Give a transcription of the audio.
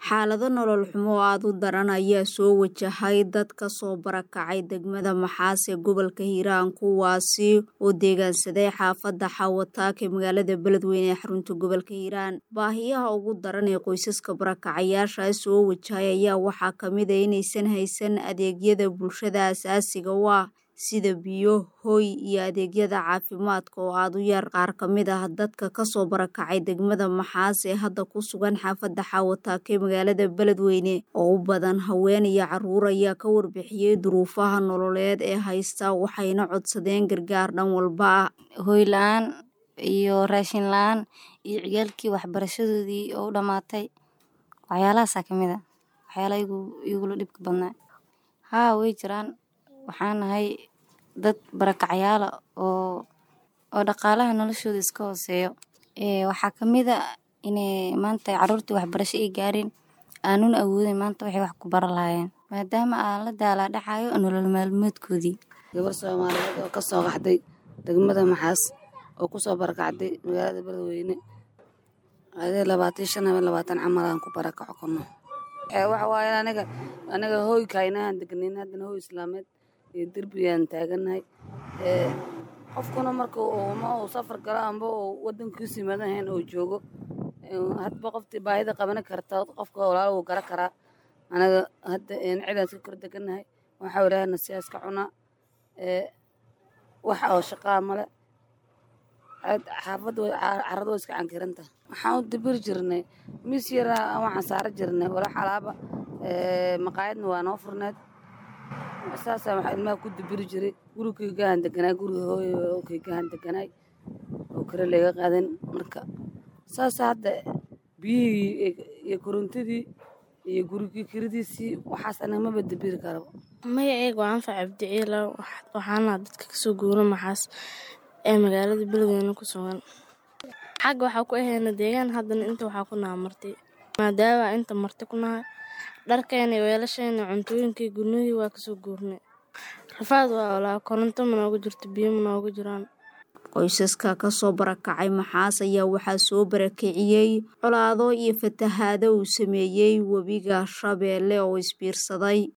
Xaalado nolol xumo oo aad u daran ayaa soo wajahay dad ka soo barakacay degmada Maxaas ee gobolka Hiiraan kuwaasi oo deegaansaday xaafadda Xawataak ee magaalada Beledweyne ee xarunta gobolka Hiiraan. Baahiyaha ugu daran ee qoysaska barakacayaasha soo wajahay ayaa waxaa ka mid ah inaysan haysan adeegyada bulshada aasaasiga u ah sida biyo, hoy iyo adeegyada caafimaadka oo aad u yar. Qaar ka mid ah dadka ka soo barakacay degmada Maxaas ee hadda ku sugan xaafadda Xawataak ee magaalada Beledweyne oo u badan haween iyo carruur ayaa ka warbixiyay duruufaha nololeed ee haysta waxayna codsadeen gargaar dhan walba ah. Hoy la'aan iyo raashin la'aan iyo ciyaalkii waxbarashadoodii oo u dhamaatay waxyaalahaasaa ka mid ah waxyaalaha igu igula dhibka badnaa. Haa way jiraan waxaan nahay dad barakacayaal ah oo oo dhaqaalaha noloshooda iska hooseeyo. Ee waxaa ka mid ah inay maanta carruurtii waxbarasho ay gaarin aanuna awoodin maanta waxay wax ku baran lahaayeen maadaama aan la daalaa dhacayo nolol maalmeedkoodii. gabar Soomaaliyeed oo ka soo qaxday degmada Maxaas oo ku soo barakacday magaalada Beledweyne adee labaatan iyo shan ama labaatan camal aan ku barakaco kono ee waxa waaye aniga aniga hooy kaynahan deganayn haddana hooy islaameed iyo derbiyaan taaganahay ee qofkuna marka uu ma uu safar galo amba uu wadankiisa yimaadahayn oo joogo hadba qoftii baahida qaban karta qofka walaal wuu gara karaa anaga hadda cidaan iska kor deganahay waxaa ilaahana siyaas ka cunaa ee wax oo shaqaa male xaafadda carrada way iska cankiranta waxaan u dabiri jirnay miis yaraa waxaan saara jirnay walax alaaba maqaayadna waa noo furneed saasaa waxaa ilmaha ku dabiri jiray gurigaygahan deganaay guriga hooyokaygahan deganaay oo kale laga qaadan marka saasa hadda biyihii iyo korontadii iyo gurigii kiradiisii waxaas anaga maba dabiri karaba magaceyga waa anfac cabdiciila waxaana dadka kasoo guura maxaas ee magaalada beledweyne ku sugan xagga waxaa ku ahayna deegaan haddana inta waxaa ku naha marti maadaama inta marti ku nahay dharkeena iyo weelasheena cuntooyinkii gurnihii waa kasoo guurnay rafaad waa olaa koronto ma noogu jirto biyo ma noogu jiraan qoysaska ka soo barakacay maxaas ayaa waxaa soo barakiciyey colaado iyo fatahaado uu sameeyey webiga shabeelle oo isbiirsaday